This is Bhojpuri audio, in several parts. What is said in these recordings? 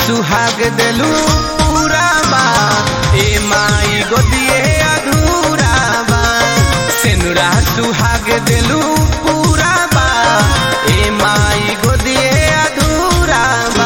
सुहाग देलू पूरा बा ए माई गोदिए अधूरा बा सेनुरा सुहाग देलू पूरा बा ए माई गोदिए अधूरा बा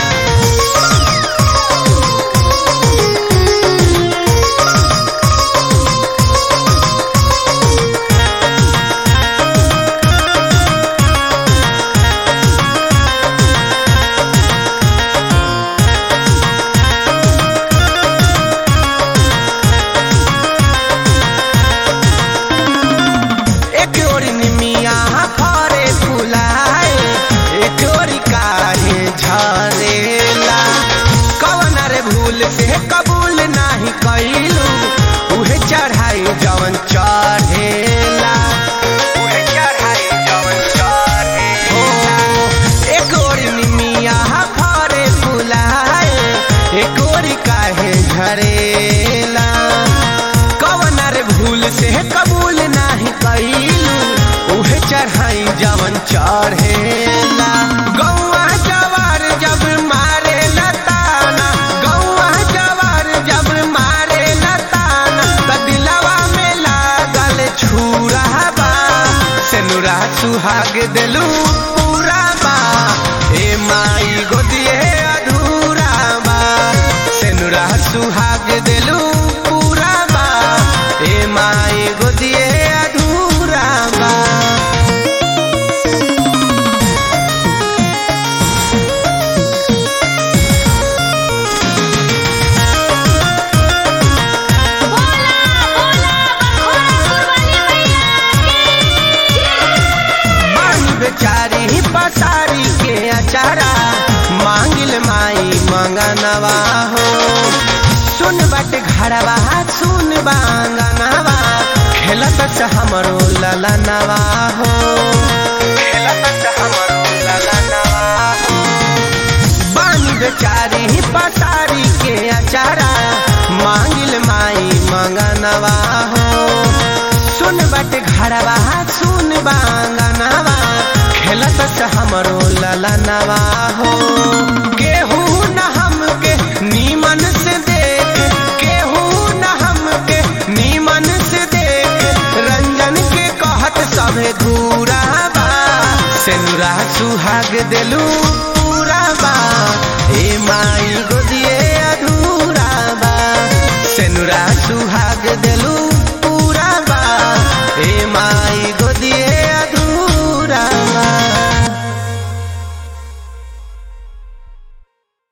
एक ओरी निमिया फरे फुलाए एक ओरी काहे झरेला कवन रे भूल से कबूल नाही कइलू उहे चढ़ाई जवन चढ़ेला उहे चढ़ाई जवन चढ़ेला एक ओरी निमिया फरे फुलाए एक ओरी काहे झरेला कवन रे भूल से कबूल नाही कइलू उहे चढ़ाई जवन चढ़ेला गौआ जवार जब मारे लताना गौआ जवार जब मारे लताना त दिलवा में लागल छुरा बा सेनुरा सुहाग देलू पूरा बा ए माई गोदिए अधूरा बा सेनुरा सुहाग देलू पूरा बा ए माई गोदिए अधूरा बा बोला बोला बखोरापुर वाली मैया मांग बेचारी पसारी के अचारा मांगिल माई मंगनवा हो सुन बट घरवा सुन बांगनवा खेलत से हमरो ललनवा हो खेलत से हमरो ललनवा हो बानी बेचारी पसारी के अचारा मांगिल माई मंगनवा हो सुन बट घरवा सुन बांगनवा खेलत से हमरो ललनवा हो केहू न हमके नीमन से देख केहू न हमके नीमन से देख रंजन के कहत सभे घूरा बा सेनुरा सुहाग देलू पूरा बा ए माई गोदिए अधूरा बा सेनुरा सुहाग देलू